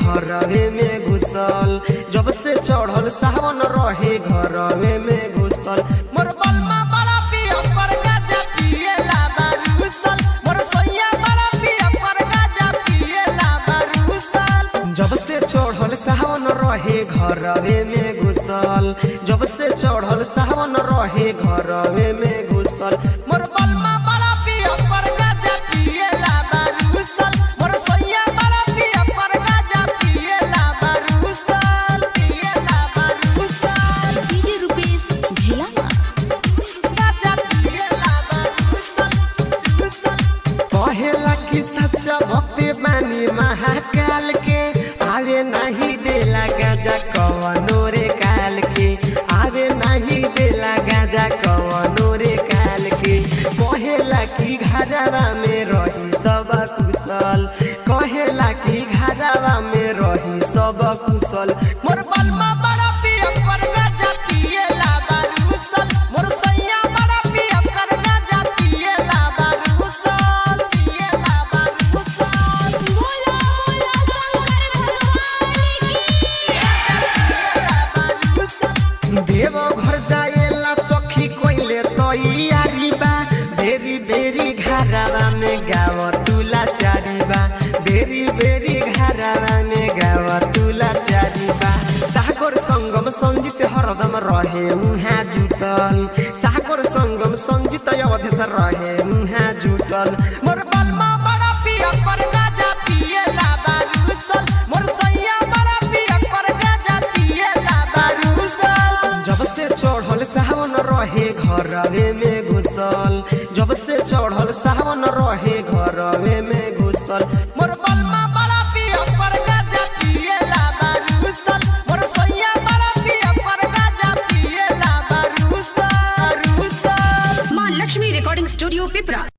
घरवे में घुसल जब से चढ़ल सावन रहे घरवे में घुसल मोर बलमा बड़ा पिया पर गाजा पिएला बारूसल मोर सैया बड़ा पिया पर गाजा पिएला बारूसल जब से चढ़ल सावन रहे घरवे में घुसल जब से चढ़ल सावन रहे घरवे में घुसल मोर बलमा बड़ा पिया पर गाजा पिएला बारूसल मोर सैया बड़ा पिया पर गाजा पिएला बारूसल पिएला बारूसल डीजे रुपेश भेलामा गाजा पिएला बारूसल कहेला कि सच्चा भक्ति बानी महाकाल के आवे नहीं देला गाजा कवनो रे काल के आवे नहीं देला गाजा कवनो रे काल के कहेला कि घरवा में रही सब कुशल कहेला कि घरवा में रही सब कुशल मोर बलमा बड़ा पिया पर गाजा पिएला बारूसल मोर सैया बड़ा पिया पर गाजा पिएला बारूसल पिएला बारूसल बोला बोला शंकर भगवान की देव घर जाएला सखी कोइले तैयारी बा बेरी बेरी घरवा में गाव तुला चारी बा बेरी बेरी घरवा में गाव तुला चारी बा सागर संगम संजित हरदम रहे उहाँ जुटल सागर संगम संजित अवधेश रहे उहाँ जुटल मोर बलमा बड़ा पिया पर गाजा पिएला बारूसल मोर सैया बड़ा पिया पर गाजा पिएला बारूसल जब से चढ़ल सावन रहे घरवे में घुसल जब से चढ़ल सावन रहे घरवे में घुसल मोर बलमा